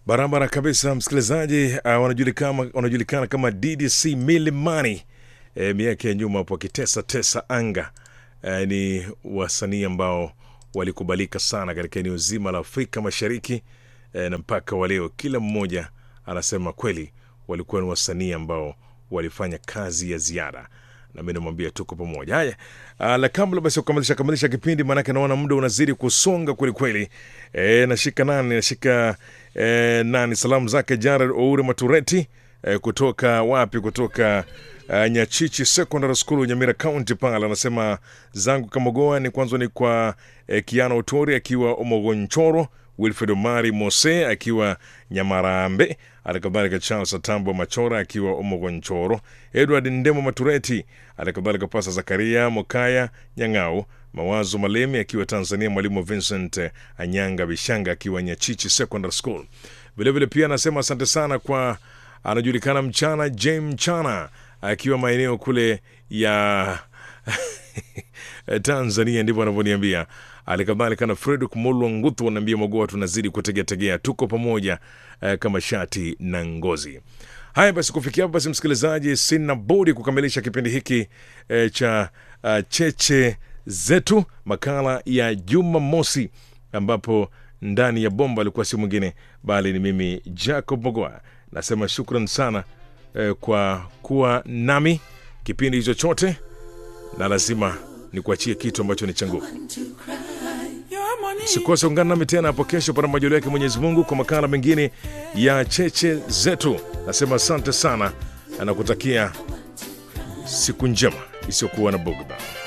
Barabara kabisa, msikilizaji. Uh, wanajulikana, wanajulikana kama DDC Milimani. E, miaka ya nyuma hapo wakitesa tesa anga. E, ni wasanii ambao walikubalika sana katika eneo zima la Afrika Mashariki e, na mpaka wa leo kila mmoja anasema kweli walikuwa ni wasanii ambao walifanya kazi ya ziada na mi namwambia tuko pamoja. Haya, ah, la kabla basi kukamilisha kamilisha kipindi, maanake naona muda unazidi kusonga kwelikweli. E, nashika nani nashika e, nani salamu zake Jared Oure Matureti e, kutoka wapi? Kutoka uh, Nyachichi Secondary School Nyamira County pale, anasema zangu Kamogoa ni kwanza ni kwa eh, Kiana Otori akiwa Omogonchoro, Wilfred Omari Mose akiwa Nyamarambe, alikadhalika Charles Atambo Machora akiwa Omogonchoro, Edward Ndemo Matureti, alikadhalika Pasa Zakaria Mokaya Nyang'au, Mawazo Malemi akiwa Tanzania, Mwalimu Vincent Anyanga Bishanga akiwa Nyachichi Secondary School. Vilevile pia anasema asante sana kwa anajulikana mchana Jem Mchana akiwa maeneo kule ya Tanzania, ndivyo anavyoniambia. Alikadhalika na Fredrick Mulwa Nguthu anaambia Magoa, tunazidi kutegeategea, tuko pamoja eh, kama shati na ngozi. Haya basi, kufikia hapo basi, msikilizaji, sina budi kukamilisha kipindi hiki eh, cha uh, cheche zetu, makala ya Jumamosi, ambapo ndani ya bomba alikuwa si mwingine bali ni mimi Jacob Mogoa. Nasema shukran sana eh, kwa kuwa nami kipindi hicho chote, na lazima nikuachie kitu ambacho ni cha nguvu. Usikose ungana nami tena hapo kesho, pana majaliwa yake Mwenyezi Mungu, kwa makala mengine ya cheche zetu. Nasema asante sana na nakutakia siku njema isiyokuwa na bugdha.